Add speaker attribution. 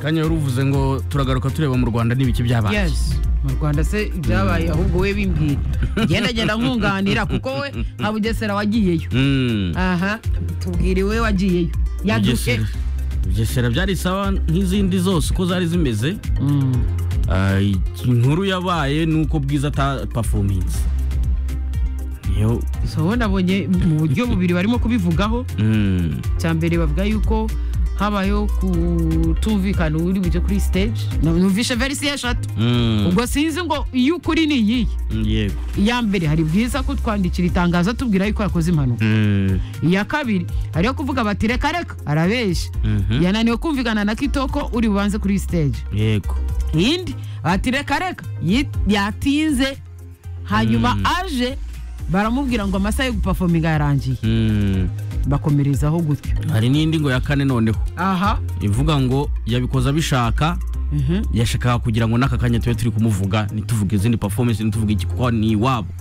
Speaker 1: kanya wari uvuze ngo turagaruka tureba mu rwanda n'ibiki byabaye
Speaker 2: yes mu rwanda se ibyabaye ahubwo we bimbwira genda genda nkunganira kuko we nka bugesera wagiyeyo
Speaker 1: Mm.
Speaker 2: aha tubwire we wagiyeyo yaduke
Speaker 1: Bugesera. bugesera byari sawa nk'izindi zose uko zari zimeze
Speaker 2: Mm.
Speaker 1: Ah, inkuru yabaye ni uko bwiza atapafominze niyo
Speaker 2: so wowe nabonye mu buryo bubiri barimo kubivugaho
Speaker 1: mm,
Speaker 2: cya mbere bavuga yuko habayeho kutumvikana uri bujye kuri stage numvishe verisi eshatu
Speaker 1: mm,
Speaker 2: ubwo sinzi ngo iyo ukuri ni iyihe
Speaker 1: yego
Speaker 2: iya mbere hari bwiza kutwandikira itangazo tubwira yuko yakoze impanuka
Speaker 1: Mm,
Speaker 2: iya kabiri hariyo kuvuga bati reka reka arabeshya
Speaker 1: mhm,
Speaker 2: yananiwe kumvikana na kitoko uri bubanze kuri stage
Speaker 1: yego
Speaker 2: indi bati reka reka yi- yatinze hanyuma
Speaker 1: Mm.
Speaker 2: aje baramubwira ngo amasaha yo gupafominga yarangiye
Speaker 1: Mm,
Speaker 2: bakomerezaho gutyo
Speaker 1: hari n'indi ngo ya kane noneho
Speaker 2: aha
Speaker 1: ivuga ngo yabikoze abishaka
Speaker 2: mhm.
Speaker 1: yashakaga kugira ngo n'aka kanya tube turi kumuvuga ntituvuge izindi performance ntituvuge iki kuko ni iwabo